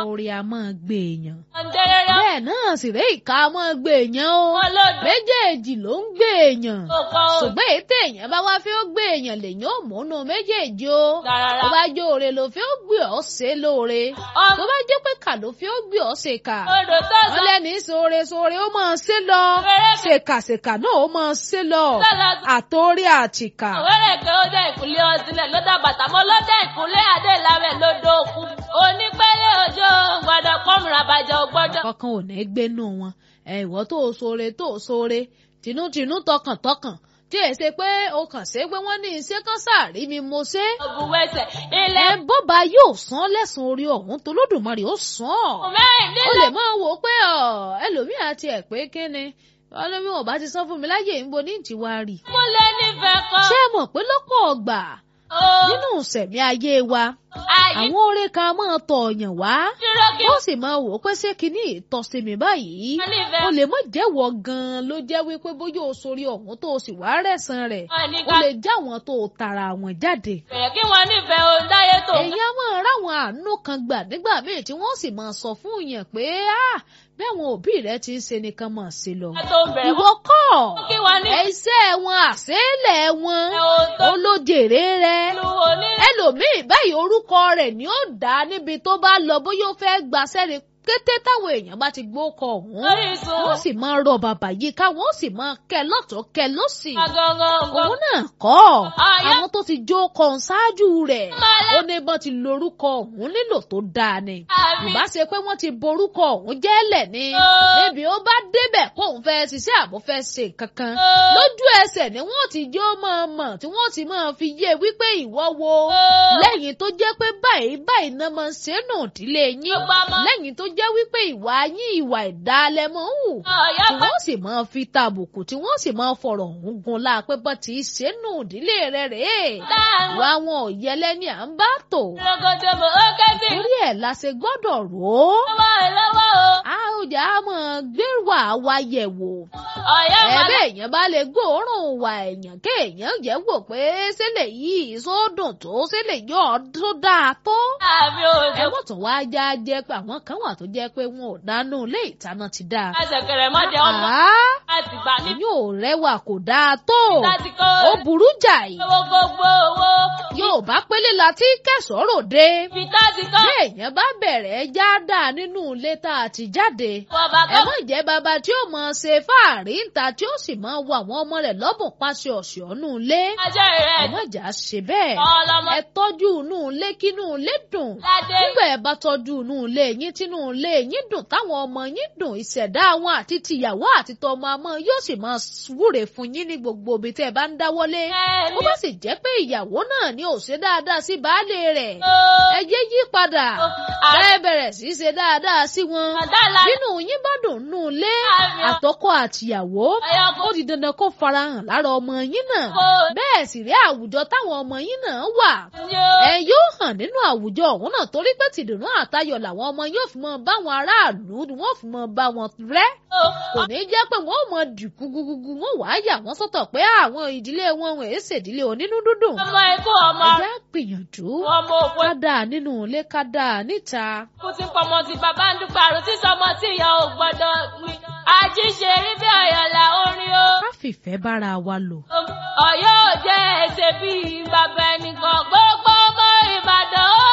orí a máa gbé èèyàn Ọ̀ndẹ́rẹ́rẹ́ bẹ́ẹ̀ náà sì rẹ́ ìka a máa gbé èèyàn o wọn lòdì méjèèjì ló ń gbé èèyàn òkò ṣùgbọ́n èyí téèyàn bá wá fi ó gbé èèyàn lèyàn ò múnú méjèèjì o rárá. tó bá jó oore ló fi ó gbé ọ́ ṣe lóore Ọmọ tó bá jẹ́ pé kà ló fi ó gbé ọ́ ṣe kà odò tó sọ wọ́n lẹ́ni sóore sóore ó máa ṣe lọ Fẹ́rẹ́- ṣèkàṣèkà náà ó máa ṣe lọ sọ́lá àtòrí àtìkà Òwérè pé ó dé ìkúlé ọtílẹ̀ ló dá bàtà mọ́ ló dé ìkúlé adé ìlàwẹ̀ ló dókú. Onípẹ́lẹ́ òjò gbọ́dọ̀ pọ́nmùrà bàjẹ́ ò gbọ́dọ̀. kankan ò ní gbénú wọn ẹ ìwọ tó o sóore tó o sóore tinútinú tọkàntọkàn tí èyí ṣe pé o kàn ṣe pé wọ́n ní iṣẹ́ kan sáàrí mi mo ṣe Òbúwẹ̀sẹ̀ ẹ ilẹ̀ bọ́ba yóò san lẹ́sùn orí ọ̀hún tó lódùmarè ó san ọ́ ó mẹ́rìndínlẹ̀ lè máa wò ó pé ọ ẹlòmíì àti ẹ̀ pé kíni ọlọ́mí wọn bá ti san fún mi láyè ń bo ní ìtìwá rì múlẹ̀ nífẹ̀ẹ́ kan. ṣé ẹ mọ̀ pé lọ́pọ̀ ọgbà Ó nínú ìṣẹ̀mí ayé wa ayé àwọn oore kan máa tọ̀ ọ̀yàn wá dúró kí ó sì máa wò ó pé ṣé kinní ìtọ́sí mi báyìí wọ́n nífẹ̀ẹ́ o lè mọ̀ jẹ́wọ́ gan-an ló jẹ́ wípé bóyá o sórí ọ̀hún tó o sì wá rẹ̀sán rẹ̀ wọn ní o ká lè já àwọn tó o tara àwọn jáde. bẹ̀rẹ̀ kí wọ́n nífẹ̀ẹ́ òun dáyé tó. èyí á máa ráwọn àánú kan gbà nígbà míì tí wọ́n sì máa sọ fún yẹn pé ah bẹ́ẹ̀ wọn òbí rẹ ti ń ṣe nìkan máa ṣe lọ. Ká tó bẹ̀rẹ̀ ìwọ kọ́ kí wọ́n ní iṣẹ́ wọn àṣẹ́lẹ̀ wọn òun tó olójèrè rẹ lu onílẹ̀. ẹlòmíì báyìí orúkọ rẹ̀ ni ó dá níbi tó bá lọ bóyá ó fẹ́ gbaṣẹ́ ni kété táwọn èèyàn bá ti gbókọ ọ̀hún Orísun wọ́n sì máa rọ bàbá yìí ká wọ́n sì máa kẹ́ lọ́tọ̀ kẹ́ lọ́sì gangan òun náà kọ́ Àyà. àwọn tó ti jó kan ṣáájú rẹ̀ Mọ́lá. ó ní bọ́n ti lorúkọ ọ̀hún nílò tó dáa ni àmì ìbá ṣe pé wọ́n ti borúkọ ọ̀hún jẹ́lẹ̀ ni Ó. níbi ó bá débẹ̀ kóun fẹ́ ṣiṣẹ́ àbò fẹ́ ṣe kankan Ó. lójú ẹsẹ̀ ni wọ́n ti jó máa mọ̀ tí wọ́n ti máa fi yé wípé ìwọ wo Ó. lẹ́yìn tó jẹ́ pé báyìí báyìí náà máa ń ṣe nù ìdílé yín Ọba mọ́. lẹ́yìn tó jẹ́ wípé ìwà yín ìwà ìdálẹ́ mọ́ ń hù ọ̀yọ́ tí bá wọ́n sì máa fi tàbùkù tí wọ́n sì máa fọ̀rọ̀ ọ̀hún gun láàpẹ́ bọ́ tí í ṣe nù ìdílé rẹ̀ rèé dáhùn. ìwà wọn ò yẹlẹ́ ní à ń bá tò Rogodo mo ó ké sí torí ẹ̀ la ṣe gbọ́dọ̀ rò ó lọ́wọ́ lọ́wọ́ o. a ó jà á mọ̀ gbé wà wá yẹ̀ wò Ọ̀yọ́ máa ẹ̀bẹ̀ èèyàn bá lè gbóòórùn wà èèyàn kéèyàn jẹ́ wò pé sílẹ̀ yìí sódùn tó sílẹ̀ yọ̀ tó dáa tó àbí òjò. ẹ mọ̀ tún wá já jẹ́ pé àwọn kan wà tó jẹ́ pé wọn ò dánú ilé ìtaná ti dáa Àṣẹ̀kẹ̀rẹ̀ mọ́dẹ ọmọ àá láti gbà ní yóò rẹwà kò dáa tó láti kọ́ ó burú jàì owó gbogbo owó. yóò bá pélé la tí kẹsọ̀rọ̀ dé Ibi láti kọ́ béèyàn bá bẹ̀rẹ̀ já dáa nínú ilé tá a ti jáde wọ́n bá ẹ kọ́. má jẹ́ bàbá tí ó mọ̀ ṣe fáàrí ńta tí ó sì máa wọ àwọn ọmọ rẹ̀ lọ́bùn pàṣẹ ọ̀sẹ̀ ọ̀nù ilé Ajẹ́ ẹ rẹ̀ má jà ṣe bẹ́ẹ̀ ọlọ́mọ ẹ tọ́jú inú ilé kínú ilé dùn ládé. nígbà ẹ bá tọ́jú inú ilé yín tínú ilé yín dùn táwọn ọmọ yín dùn ìṣẹ̀dá wọn àti tìyàwó àti tọmọ àmọ́ yóò sì máa wúre fún yín ní gbogbo ibi tẹ́ ẹ bá ń dáwọ́lé Ẹni bó bá sì jẹ́ pé ìyàwó náà ni ò ṣe dáadáa sí baálé rẹ̀ o. ẹ yé yí padà Àrẹ ẹ bẹ̀rẹ̀ sí í ṣe dáadáa sí wọn àdàlà nínú yín bá dùn nù ilé Àmì o. àtọkọ àtìyàwó ọ̀yọ́ kò ó di dandan kó farahàn lára ọmọ yín náà kò bẹ́ẹ̀ sì rí àwùjọ táwọn ọmọ yín náà wà ní o. ẹ yóò hàn nínú àwùjọ ọ̀hún náà torí pé tìdùnnú àtayọ̀ làwọn ọmọ yóò fi mọ báwọn aráàlú wọ́n fi mọ bá wọn rẹ́ kò ní jẹ́ pé wọ́n ò mọ dìkú gugugu wọ́n wàá yà wọ́n sọ́tọ̀ pé àwọn ìdílé wọn wọn èé ṣèdílé onínú dúndùn ọmọ ikú ọmọ ẹ já gbìyànjú ọmọ òpó ká dáa nínú ilé ká dáa níta kú ti pọmọ ti bàbá ń dúpọ̀ àrùn tí sọmọ tí ìyá ò gbọ́dọ̀ gbin. àjíṣe rí bí ọ̀yọ̀lá orin o. ká fìfẹ́ bára wa lò ọ̀yọ́ ò jẹ́ ẹsẹ̀ bíi bàbá ẹnìkan gbogbo ọmọ ìbàdàn o.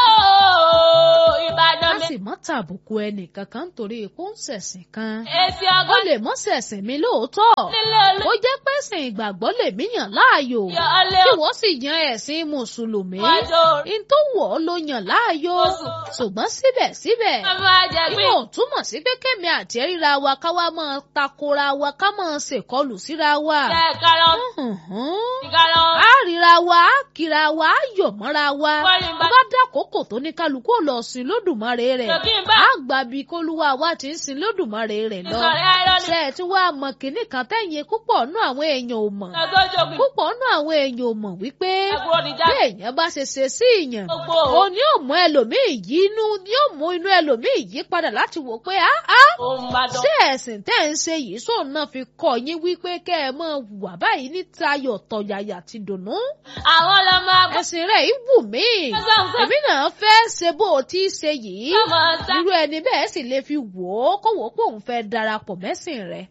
ìbàdàn ká mi. sì mọ́ tàbùkù ẹnì kankan nítorí kó ń ṣẹ̀sìn kan èsì ó ọgọ́ lè mọ́ ṣẹ̀sìn mi lóòótọ́ nílé olú. ó jẹ́ pẹ́sìn ìgbàgbọ́ lèmi yàn láàyò yọ ọlẹ́ tí wọ́n sì yan ẹ̀sìn mùsùlùmí wájú in tó wọ̀ ọ́ ló yàn láàyò Oṣù. ṣùgbọ́n síbẹ̀síbẹ̀ ọmọ àjẹgbé. yóò túmọ̀ sí pé kẹ́mi àti ríra wa ká wá máa takora wa ká máa ṣèkọlù síra wa. jẹ́ karọ́ Hùn-hùn. ìkarọ́. a ríra wa a kíra wa a yọ̀ mọ́ra wa Wọ́n ní bá- bó bá dákòókò tó ní kálukú ò lọ sin lódùmarè rẹ̀ Tòkí ń bá. a gbà bí kólúwa wa ti ń sin lódùmarè rẹ̀ lọ. ìsọ̀rí ayọ́ni. ṣe ẹ̀ tí wàá mọ kínní kan tẹ̀yìn púpọ̀ nú àwọn èèyàn ò mọ̀ ẹgbẹ́jọ̀gbìn. púpọ̀ nú àwọn èèyàn ò mọ̀ wípé ẹgbẹ́ oníjà. bí èèyàn bá ṣe ṣe sí ìyàn gbogbo òun ni yóò mú ẹlòmíì yí inú ni yóò mú inú ẹlòmíì yí padà láti wò pé á á òun bàdàn. ṣé ẹ̀sìn tẹ́ ń ṣe yìí sóun náà fi kọ́ yín wípé kẹ́ ẹ máa wà báyìí ní tayọ̀ tọ̀yàyà ti dùnnú. àwọn ọlọmọ àgbà. ẹ̀sìn rẹ̀ yìí wù mí Ẹ̀sán sọ- èmi náà fẹ́ ṣe bó o ti ṣe yìí Ọmọ mọ̀ sá. irú ẹni bẹ́ẹ̀ sì lè fi wò ó kó wò ó pé òun fẹ́ darapọ̀ mẹ́sìn rẹ̀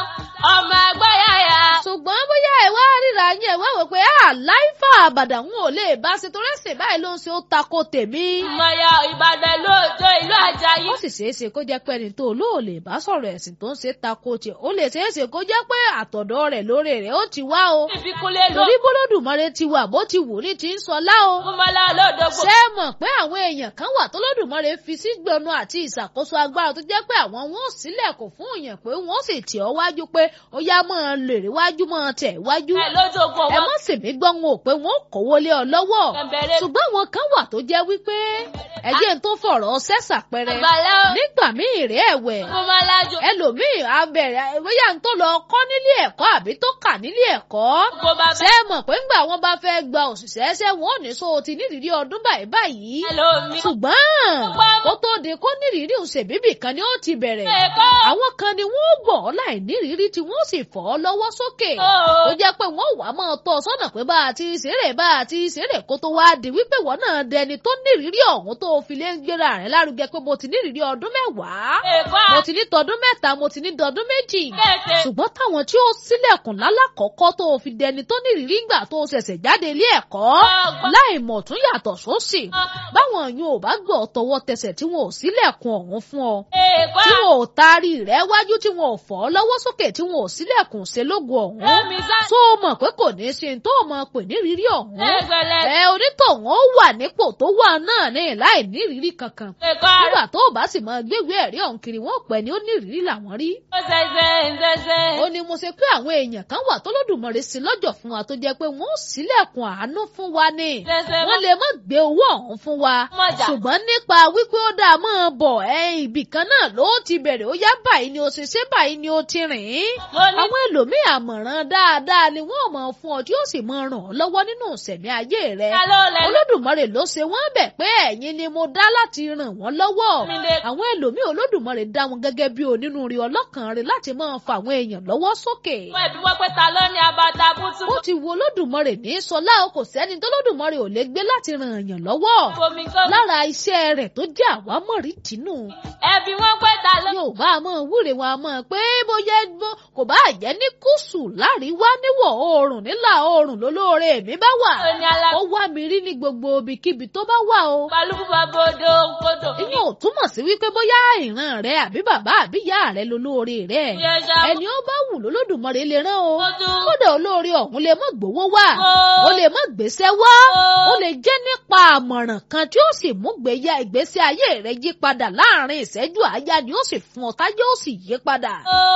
ọmọ ẹgbẹ́ yàyà. ṣùgbọ́n bóyá ẹ wá ríra yín ẹ wá wò pé àláìfà àbàdàn ò lè bá ṣe torí ẹ̀sìn báyìí ló ń ṣe ó tako tèmi. ìmọ̀ya ìbàdàn lóòjó ìlú àjàyí. ó sì ṣeé ṣe kó jẹ́ pé ẹni tó olóò lè bá sọ̀rọ̀ ẹ̀sìn tó ń ṣe tako tiẹ̀ ó lè ṣeé ṣe kó jẹ́ pé àtọ̀dọ̀ rẹ̀ lóore rẹ̀ ó ti wá o. ìfikúnlé ló. torí bólódùmarè ti wà bó ti wù ní ti ń sọlá o. kúmọ́lá olódògbò. ṣé ẹ mọ̀ pé àwọn èèyàn kan wà tólódùmarè fi sí gbọnu àti ìṣàkóso agbára tó jẹ́ pé àwọn wọn ò sílẹ̀kùn fún èèyàn pé wọ́n sì tì ọ́ wájú pé ó yá máa lè rí wájú máa tẹ̀ wájú. ẹ lójoogun ẹ wọn. mọ̀ sì mí gbọ́ wọn ò pé wọ́n kówó lé ọ lọ́wọ́ Bẹ̀rẹ̀ ṣùgbọ́n àwọn kan wà tó jẹ́ wípé ẹjẹ́ tó fọ̀rọ̀ sẹ́sà pẹrẹ àgbàlá o. nígbà míì rẹ̀ ẹ̀wẹ̀ kúmọ́lá jò. ẹlòmíì abẹ̀rẹ̀ bóyá ń tó lọ kọ́ nílé ẹ̀kọ́ àbí tó kà nílé ẹ̀kọ́ kó bá ṣé bẹ́ẹ̀. ẹ mọ̀ pé ńgbà wọn bá fẹ́ gba òṣìṣẹ́ ṣé wọn ò ní so ti nídìrí ọdún báyìí báyìí ẹlòmí. ṣùgbọ́n kó tó di kó nírìírí òṣèbíbì kan ni ó ti bẹ̀rẹ̀ ẹ̀kọ́. àwọn kan ni wọ́n gbọ́ ọ láì nírìírí tí wọ́n sì fọ́ ọ lọ́wọ́ sókè Ó. ó jẹ́ pé wọ́n wà á máa tọ́ ọ sọ́nà pé bá a ti ṣeré bá a ti ṣeré kó tó wá di wípé wọ́n náà dẹni tó nírìírí ọ̀hún tó fi lé ń gbéra rẹ̀ lárugẹ pé mo ti nírìírí ọdún mẹ́wàá ẹ̀kọ́. mo ti ní tọdún mẹ́ta mo ti ní tọdún méjì kéèké. ṣùgbọ́n táwọn tí ó sílẹ̀kùn lálàkọ́kọ́ tó fi dẹni tó nírìírí ńgbà tó ṣẹ̀ṣẹ̀ jáde ilé ẹ̀kọ́ Ọgbọ́n. láì mọ̀ tún yàtọ̀ sósì báwọn yóò ò bá gbọ́ tọwọ́ tẹsẹ̀ tí wọn ò sílẹ̀kùn ọ̀hún fún ọ ẹ̀kọ́. tí wọn ò taari rẹ̀ wájú tí wọn ò fọ́ ọ lọ́wọ́ sókè tí wọn ò sílẹ̀kùn ṣe lógo ọ̀hún ẹ̀mí sá. tó o mọ̀ pé kò ní í ṣe tó o mọ̀ pé nírírí ọ̀hún ẹgbẹ̀lẹ̀. ẹ onítọ̀hún ó wà nípò tó wà náà ní láì nírírí kankan ẹ̀kọ́. nígbà tó o bá sì máa gbégbé ẹ̀rí ọ̀hún kiri wọn ò pẹ́ ni ó nírírí làwọn rí ó ṣẹ̀ṣẹ̀ ń ṣẹ̀ṣẹ̀. ó ní mo ṣe pé àwọn èèyàn kan wà tọ́lọ́dùmarè sí lọ́jọ́ fún wa tó jẹ́ pé wọ́n ó sílẹ̀kùn àánú fún wa ni ṣẹ̀ṣẹ̀ wọ́n lè má gbé owó ọ̀hún fún wa mọ̀jà. ṣùgbọ́n nípa wípé ó dáa máa bọ̀ ẹ ibì kan náà ló ti bẹ̀rẹ̀ ó yá báyìí ni ó ṣe ṣe báyìí ni ó ti rìn ín mo ní àwọn ẹlòmíì àmọ̀ràn dáadáa ni wọ́n mọ̀ fún ọ tí ó sì mọ ràn ọ́ lọ́wọ́ nínú ìṣẹ̀mí ayé rẹ ta ló lẹ olódùmarè ló ṣe wọ́n bẹ̀ pé ẹ̀yin ni mo dá láti ràn wọ́n lọ́wọ́ mi lè àwọn ẹlòmíì olódùmarè dá wọn gẹ́gẹ́ bí onínúure ọlọ́kàn rẹ̀ láti máa fa àwọn èèyàn lọ́wọ́ sókè mọ ẹbí wọ́n pé ta ló ní abata bútú. ó ti wo olódùmarè ní sọlá o kò sẹ́ni tó olódùmarè ò lè gbé láti ràn èèyàn lọ́wọ́ fomi kó. lára iṣẹ́ rẹ̀ tó jẹ́ àwámọ̀rí tìǹù ẹbí wọ́n pé ta ló. yorùbá a máa wúre wọn a máa pé bóyá bó- kò bá jẹ́ ní gúúsù láríwá níwọ̀ oòrùn nílà oòrùn lólóore mi bá wà ó ní ala. ó wá mi rí ní gbogbo ibikíbi tó bá wà o balùwù bá bodò kodò. ìyẹn ò túmọ̀ sí wípé bóyá ìran rẹ àbí bàbá àbí ìyá rẹ lólóore rẹ Yẹ ṣá. ẹni ó bá wù lólódùmarè lè rán o Ó tún. kódà olóore ọ̀hún lè má gbowó wá Ó. ó lè má gbèsè wá Ó. ó lè jẹ́ nípa àmọ̀ràn kan tí ó sì mú gbéya ìgbésí ayé rẹ yí padà láàrin ìṣẹ́jú àáyá ni ó sì fún ọ táyé ó sì yí padà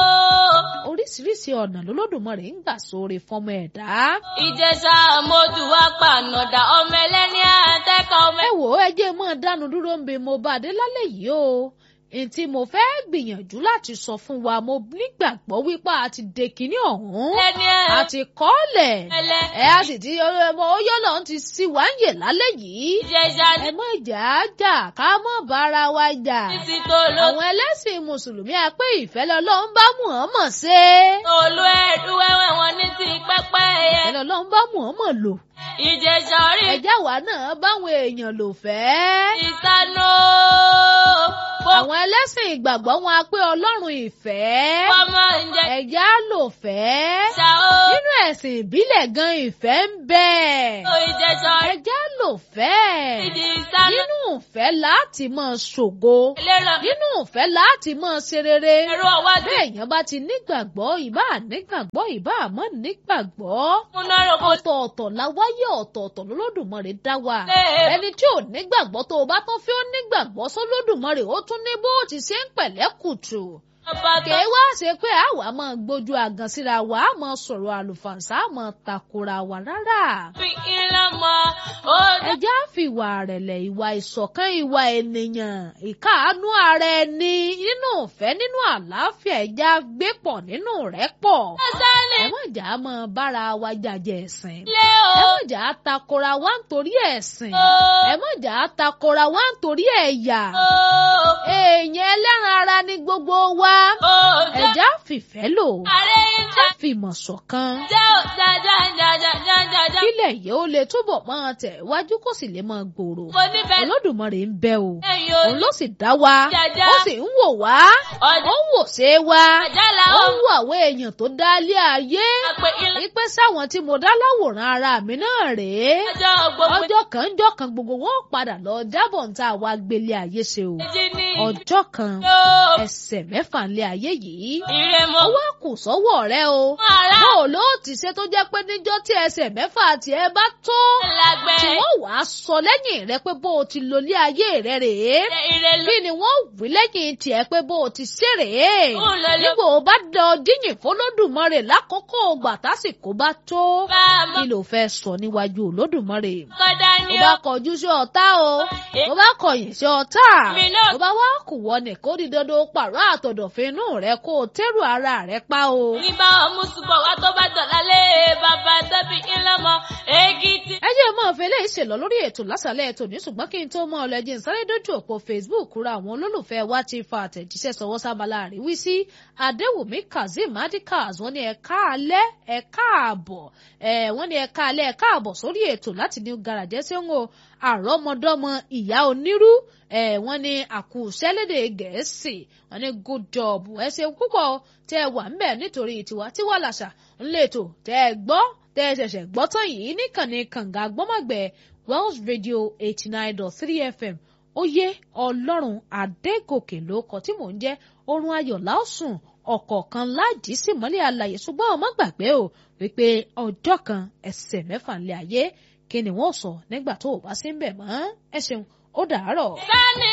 Ó. oríṣiríṣi ọ̀nà lolódùmarè ń gbà sóore fọmọ ẹ̀dá. ìjẹsà mọ́tò wá pànàdà ọmọ ẹlẹ́ni àtẹ́kọ̀ ọmọ ẹ wò ó ẹ jẹ́ mọ́ dánu dúró ń bẹ mo bá a dé lálẹ́ yìí o ntí mo fẹ́ gbìyànjú láti sọ fún wa mo nígbàgbọ́ wípé a ti de kinní ọ̀hún ẹlẹ́ni a ti kọ́lẹ̀ ẹlẹ́. ẹ a sì ti oyún náà ti sí wa ń yè lálẹ́ yìí ìjẹsà ẹ mọ̀ jà á jà ká mọ̀ bára wa jà títí tó ló. àwọn ẹlẹ́sìn mùsùlùmí a pé ìfẹ́ lọ́lọ́run bá Muhammad ṣe olú ẹ̀dú wẹ́wẹ́ wọn ní ti pẹ́pẹ́ yẹ. ìfẹ́ lọ́lọ́run bá Muhammad lò ìjẹsà orí ẹjá wa náà báwọn èèyàn lò fẹ́. ìsánú. àwọn ẹlẹ́sìn ìgbàgbọ́ wọn a pé ọlọ́run ìfẹ́ ọmọ ìjẹ ẹ̀já lò fẹ́. ṣá o. nínú ẹ̀sìn ìbílẹ̀ gan ìfẹ́ ń bẹ ìjẹsà orí ẹ̀já lò fẹ́. ìdí ìsánú. nínú ìfẹ́ láti máa ṣògo ìlera nínú ìfẹ́ láti máa ṣe rere. ẹ̀rọ ọwájú. bẹ́ẹ̀ yẹn bá ti nígbàgbọ́ ìbá nígbàgbọ́ ìbá àmọ́ nígbàgbọ́. múná rògbò ọ̀tọ̀ọ̀tọ̀ la wáyé ọ̀tọ̀ọ̀tọ̀ lọ́lọ́dùmarè dá wa. lé ẹni tí ò nígbàgbọ́ tó o bá tún fi ó nígbàgbọ́ sọ́lọ́dùmarè ó tún ní bó ti ṣe ń pẹ̀lẹ́ kùtù. ọba tó. kèé wá ṣe pé àwa máa gbójú àgàn síra wa á máa sọ̀rọ̀ àlùfàǹsá á máa takora wa rárá. fi iná mọ ó ẹjẹ́ á fi ìwà rẹ̀lẹ̀ ìwà ìṣọ̀kan ìwà ènìyàn ìkáàánú ara ẹni nínú ìfẹ́ nínú àlàáfíà ẹjẹ́ á gbé pọ̀ nínú rẹ̀ pọ̀. sálẹ̀ ẹ má jà á máa bára wa jàjẹ́ ẹ̀sìn. lé o. ẹ má jà á takora wa nítorí ẹ̀sìn. ó ẹ má jà á takora wa nítorí ẹ̀yà. ó èèyàn ẹlẹ́ran ara ni gbogbo wa. ó ẹ ẹja fìfẹ́ lò ààrẹ ń jà fìmọ̀ ṣọ̀kan jẹ́ ò jájá jájá jájá já. kílẹ̀ yìí ó lè túbọ̀ máa tẹ̀ wájú kó sì lè máa gbòòrò mo nífẹ̀ẹ́ Olódùmarè ń bẹ o ẹ̀yìn o òun ló sì dá wa Jàjà. ó sì ń wò wá ọjà ó ń wò ṣe wa àjálà ó ó ń wo àwọn èèyàn tó dá lé ayé àpè ilé wípé sáwọn tí mo dá láwòrán ara mi náà rèé ọjọ́ gbogbo ọjọ́ kan jọ́ kan gbogbo wọn ó padà lọ jábọ̀ ń tá a wá gbélé ayé ṣe o èjì ní ọjọ́ kan yóò ẹsẹ̀ mẹ́fà ń lé ayé yìí ire mo ó wá kù sọ́wọ́ rẹ o ara bó o ló ti ṣe tó jẹ́ pé níjọ́ tí ẹsẹ̀ mẹ́fà tiẹ̀ bá tó lágbẹ́ tí wọ́n wàá sọ lẹ́yìn rẹ pé bó o ti lo ilé ayé rẹ rèé ire ló kí ni wọ́n wí lẹ́yìn tiẹ̀ pé bó o ti ṣe rèé ń lọ ló nígbà o bá dán díyìn fọlọ́dùmarè lákòókò ògbà tásìkò bá tó bá a mọ kí ló fẹ́ sọ níwájú olódùmarè kọ́dá tó ní bá ó kọjú sí ọ̀tá o tó bá kọ̀yìn sí ọ̀tá mi náà tó bá wá kù wọ ní kó di dandan ó pààrọ̀ àtọ̀dọ̀fin inú rẹ kó o tẹ́rù ara rẹ pa o. ní bá ọmú ṣùgbọ́n wá tó bá dọ̀lá lé bàbá tóbi ńlọmọ èyí tí. ẹ jẹ́ mọ́ fẹ́lẹ́ ìṣèlọ lórí ètò lásàlẹ̀ ètò ní ṣùgbọ́n kí n tó mọ́ ọlẹ́jì ń sáré dójú òpó Facebook ra àwọn olólùfẹ́ wa ti fa àtẹ̀jíṣẹ́ sọwọ́ sábàlá àríwísí Adéwùmí Kazeem Adikaz wọ́n ní ẹ káalẹ́ ẹ káàbọ̀ ẹ wọ́n ní ẹ káalẹ́ ẹ káàbọ̀ sórí ètò láti ní garajẹ́ tí ó ń wo àrọ́mọdọ́mọ ìyá onírú ẹ wọ́n ní àkùsẹ́lédè Gẹ̀ẹ́sì wọ́n ní good job ẹ ṣeun púpọ̀ tẹ́ ẹ wà ń bẹ̀ nítorí tiwa tiwa làṣà ńlẹ̀tò tẹ́ ẹ gbọ́ tẹ́ ẹ ṣẹ̀ṣẹ̀ gbọ́ tán yìí níkànnì kànga gbọ́mọ̀gbẹ́ Wells Radio eighty nine dot three FM oyè ọlọ́run adégòkè ló kọ tí mò ń jẹ́ orun ayọ̀ láòsùn ọ̀kọ̀ọ̀kan láàjì sí mọ́lẹ̀ àlàyé ṣùgbọ́n ọmọ gbàgbé o wípé ọjọ́ kan ẹsẹ̀ mẹ́fà ńlẹ̀ ayé kí ni wọ́n sọ nígbà tó o bá sí ń bẹ̀ mọ́ ẹ ṣeun ó dàárọ̀. sani